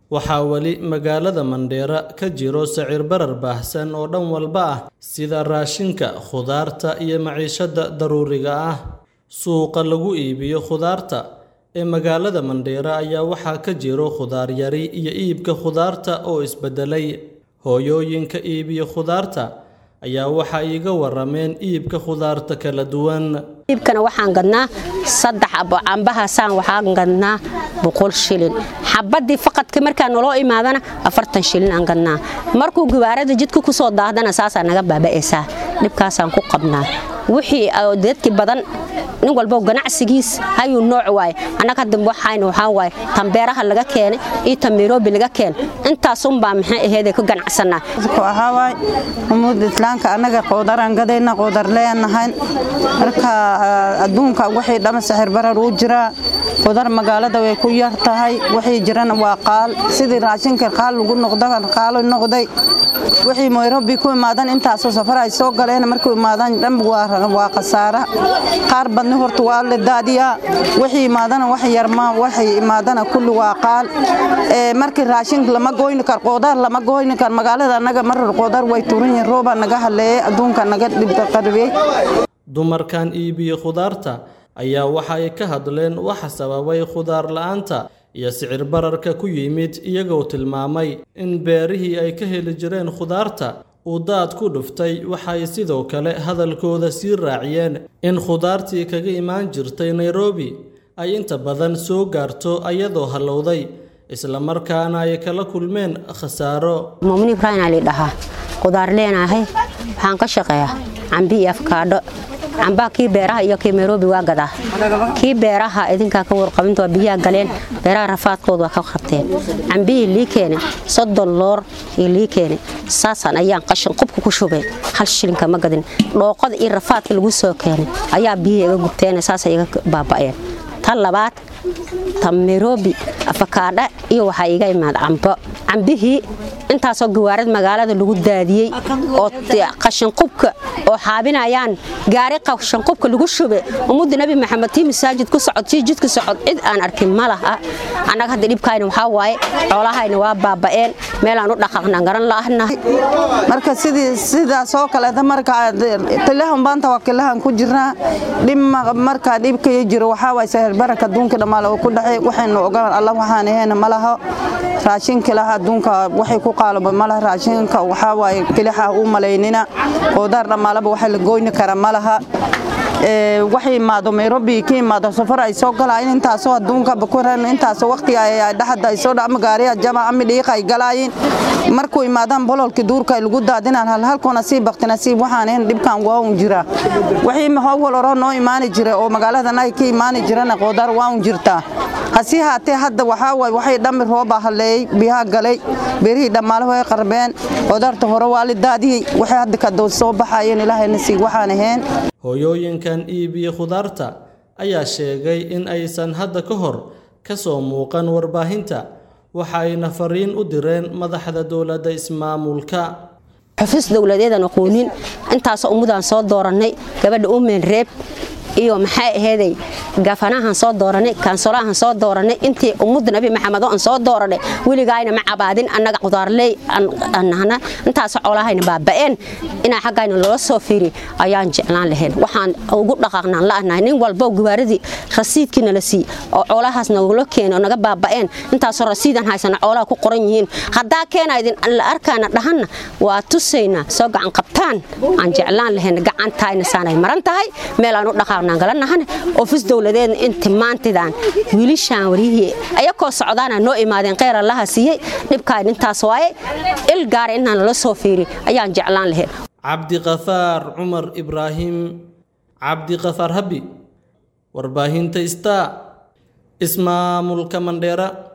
waxaa weli magaalada mandheera ka jiro sicir barar baahsan oo dhan walba ah sida raashinka khudaarta iyo maciishada daruuriga ah suuqa lagu iibiyo khudaarta ee magaalada mandheera ayaa waxaa ka jiro khudaar yari iyo iibka khudaarta oo isbedelay hooyooyinka iibiyo khudaarta ayaa waxa iiga warameen iibka khudaarta kala duwan iibkana waxaan gadnaa saddex abo cambahaasaan waxaan gadnaa boqol shilin xabadii faqadka markaa naloo imaadana afartan shilin aan gadnaa markuu gawaarada jidka ku soo daahdana saasaa naga baaba'aysaa dhibkaasaan ku qabnaa wixii dadki badan nin walbo ganacsigiis hayuu nooc waaye annaga hadda waxayna waxaa waaye tambeeraha laga keenay iyo tamiroobi laga keen intaasunbaa maxay aheedee ku ganacsanaa waxaa waaye umuud islaamka annaga qoodaraan gadayna qoodar leenahay marka adduunka wixii dhama sixir barar uu jiraa qudar magaalada way ku yar tahay wixii jirana waa qaal sidii raashinka qaal lagu noqda qaalo noqday wixii nairobi ku imaadan intaasoo safar ay soo galeen markuu imaadan dhan waa khasaara qaar badni horta waa la daadiyaa wixii imaadana wax yarma waxay imaadana kulli waa qaal markii raashin lama goyni kar qoodar lama goyni kar magaalada annaga marar qoodar way turan yihiin rooba naga haleeyay adduunka naga dhibqaribiyey dumarkan iibiyo khudaarta ayaa waxa ay ka hadleen waxa sababay khudaar la'aanta iyo sicir bararka ku yimid iyagoo tilmaamay in beerihii ay ka heli jireen khudaarta uu daad ku dhuftay waxay sidoo kale hadalkooda sii raaciyeen in khudaartii kaga imaan jirtay nairobi ay inta badan soo gaarto ayadoo hallowday islamarkaana ay kala kulmeen khasaaro muumni ibraahim ali dhahaa khudaar leenahay waxaan ka shaqeeyaa cambi iyo afkaadho cambaa kii beeraha iyo kii nairobi waa gadaa kii beeraha idinkaa ka warqabinta waa biyaha galeen beeraha rafaadkooda waa ka qabteen cambihii lii keene soddon loor iyo lii keene saasaan ayaan qashin qubka ku shubeen hal shilinka ma gadin dhooqada iyo rafaadka lagu soo keenay ayaa biyihii iga gubteen saasay iga baaba'een tan labaad tan nairobi afakaadha iyo waxaa iga imaad cambo cambihii intaasoo gawaarad magaalada lagu daadiyey oo qashinqubka oo xaabinayaan gaari qashinqubka lagu shube ummadda nebi maxamed tii masaajid ku socod tii jidka socod cid aan arkin ma laha annaga hadda dhibkayna waxaa waaye xoolahayna waa baaba'een meelaan u dhaqaaqnaan garan la'ahnahay marka sidii sidaasoo kaleeta marka tilahan baanta waa kilahan ku jirnaa dhib markaa dhibkaya jiro waxaa waaye sahel baraka adduunka dhammaale oo ku dhexay waxaynu ogolan allah waxaan ahayna ma laho raashinka laha adduunka waxay ku qaalaba malaha raashinka waxaa waaye kilixa u malaynina qudaar dhammaalaba waxa la goyni kara ma laha waxay imaado nairobi ka imaado safar ay soo galayeen intaasoo adduunka bakuran intaasoo waqtiga ay dhaxada ay soo dhama gaariya jama ama dhiiqa ay galayeen markuu imaadaan bololka duurka ay lagu daadinaan hal halkoona sii bakti nasiib waxaan ahayn dhibkan waa un jira wixii howal hore noo imaani jira oo magaaladan ay ka imaani jirana qudaar waa un jirtaa hasii haatee hadda waxaa waay waxay dhammi rooba haleeyey biyaha galay beerihii dhammaalaho ay qarbeen qudaarta hore waa la daadiyey waxay hadda kadood soo baxayeen ilaahay nasiib waxaan ahayn hooyooyinkan iibiye khudaarta ayaa sheegay in aysan hadda ka hor ka soo muuqan warbaahinta waxa ayna fariin u direen madaxda dowladda ismaamulka xufis dowladeedan aqoonin intaasoo ummadaan soo doorannay gabadha umeen reeb iyo maxay aheeday gafanahan soo dooranay kansolahan soo dooranay intii ummadda nabi maxamed oo aan soo dooranay weligaayna ma cabaadin annaga qudaarley annahna intaasoo coolahayna baaba'een inaa xaggayna loola soo fiiri ayaan jeclaan lahayn waxaan ugu dhaqaaqnaan la'nahay nin walbo gawaaradii rasiidkiina la sii oo coolahaas nagula keena oo naga baaba'een intaasoo rasiidan haysana coolaha ku qoran yihiin haddaa keena idin la arkaana dhahanna waa tusaynaa soo gacan qabtaan aan jeclaan lahayn gacantaayna saanay maran tahay meel aan u dhaqaaqno galanahan ofis dowladeed inti maantidan wiilishaan waryihii ayakoo socdaana noo imaadeen kheyr allaha siiyey dhibkaan intaas waaye il gaara inaan lala soo fiiri ayaan jeclaan lahayn cabdiqafaar cumar ibraahim cabdiqafaar habi warbaahinta star ismaamulka mandheera